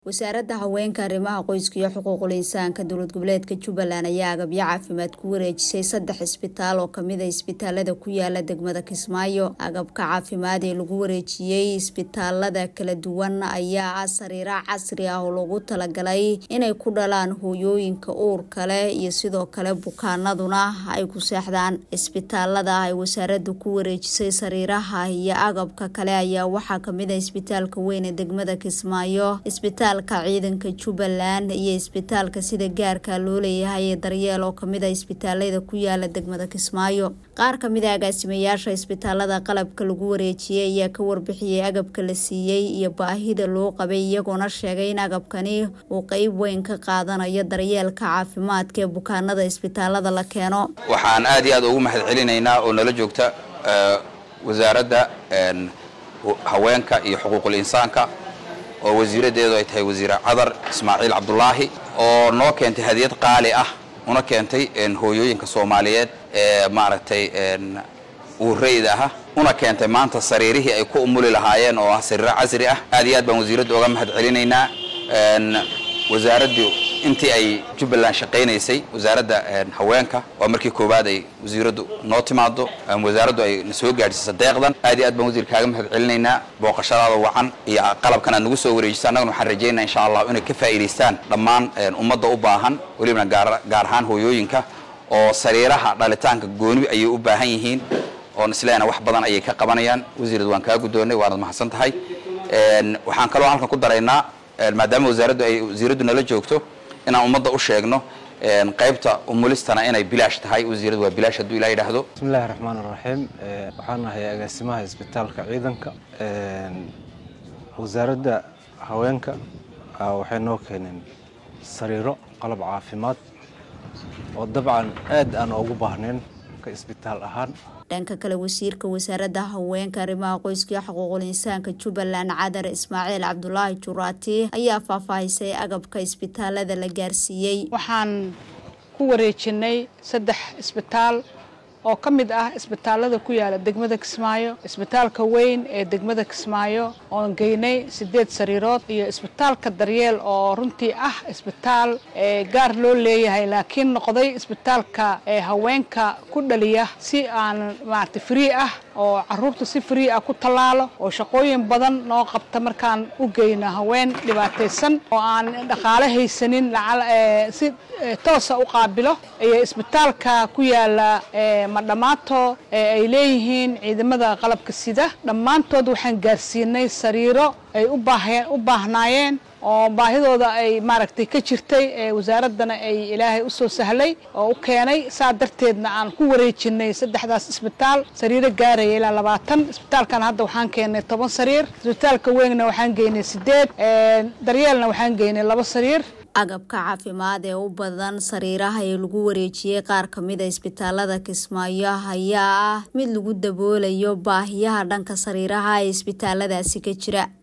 wasaaradda haweenka arrimaha qoyska iyo xuquuqul insaanka dowlad goboleedka jubbaland ayaa agabyo caafimaad ku wareejisay saddex isbitaal oo kamid a isbitaalada ku yaala degmada kismaayo agabka caafimaad ee lagu wareejiyey isbitaalada kala duwan ayaa ah sariira casri ah oo lagu talagalay inay ku dhalaan hooyooyinka uurka leh iyo sidoo kale bukaanaduna ay ku seexdaan isbitaalada ay wasaaraddu ku wareejisay sariiraha iyo agabka kale ayaa waxaa kamid a isbitaalka weyn ee degmada kismaayo isbitaalka ciidanka jubbaland iyo isbitaalka sida gaarka loo leeyahay ee daryeel oo kamid a isbitaalada ku yaala degmada kismaayo qaar kamid a agaasimayaasha isbitaalada qalabka lagu wareejiyey ayaa ka warbixiyey agabka la siiyey iyo baahida loo qabay iyagoona sheegay in agabkani uu qeyb weyn ka qaadanayo daryeelka caafimaadka ee bukaanada isbitaalada la keeno waxaan aad iyo aad ugu mahad celinaynaa oo nala joogta wasaaradda haweenka iyo xuquuqul insaanka oo wasiiradeedu ay tahay wasiire cadar ismaaciil cabdulaahi oo noo keentay hadiyad qaali ah una keentay hooyooyinka soomaaliyeed ee maaragtay uureyda ah una keentay maanta sariirihii ay ku umuli lahaayeen oo ah sariiro casri ah aad iyo aad baan wasiiradda oga mahad celinaynaa wasaaraddu intii ay jubbaland shaqaynaysay wasaaradda haweenka waa markii koowaad ay wasiiraddu noo timaado wasaaraddu ay na soo gaadhsiisa deeqdan aad iyo aad baan wasiir kaaga mahad celinaynaa booqashadaada wacan iyo qalabkan aad nagu soo wareejisa annaguna waxaan rajaynaa insha allah inay ka faa'iidaystaan dhammaan ummadda u baahan welibana gaar ahaan hooyooyinka oo sariiraha dhalitaanka gooni ayay u baahan yihiin oon isleena wax badan ayay ka qabanayaan wasiirad waan kaa guddoonnay waanad mahadsan tahay waxaan kaloo halkan ku daraynaa maadaama wasaaraddu ay wasiiraddu nala joogto inaan ummadda u sheegno qaybta umulistana inay bilaash tahay wasiiradu waa bilaash hadduu ilaa yidhaahdo bismillahi raxmaan iraxiim waxaan ahay agaasimaha isbitaalka ciidanka wasaaradda haweenka waxay noo keeneen sariiro qalab caafimaad oo dabcan aad aan ugu baahnayn ka isbitaal ahaan dhanka kale wasiirka wasaaradda haweenka arrimaha qoyska iyo xuquuqul insaanka jubbaland cadar ismaaciil cabdulaahi juraati ayaa faahfaahisay agabka isbitaalada la gaarsiiyey waxaan ku wareejinay saddex isbitaal oo ka mid ah isbitaalada ku yaala degmada kismaayo isbitaalka weyn ee degmada kismaayo oon geynay sideed sariirood iyo isbitaalka daryeel oo runtii ah isbitaal gaar loo leeyahay laakiin noqday isbitaalka haweenka ku dhaliya si aan maarata free ah oo caruurta si free ah ku tallaalo oo shaqooyin badan noo qabta markaan u geyno haween dhibaataysan oo aan dhaqaale haysanin si toosa u qaabilo iyo isbitaalka ku yaala madhammaato ay leeyihiin ciidamada qalabka sida dhammaantood waxaan gaarsiinay sariiro ay u baahnaayeen oo baahidooda ay maaragtay ka jirtay wasaaraddana ay ilaahay u soo sahlay oo u keenay saa darteedna aan ku wareejinay saddexdaas isbitaal sariiro gaaraya ilaa labaatan isbitaalkan hadda waxaan keennay toban sariir isbitaalka weynna waxaan geynay sideed daryeelna waxaan geynay laba sariir agabka caafimaad ee u badan sariiraha ee lagu wareejiyey qaar kamid a isbitaalada kismaayo ayaa ah mid lagu daboolayo baahiyaha dhanka sariiraha ee isbitaaladaasi ka jira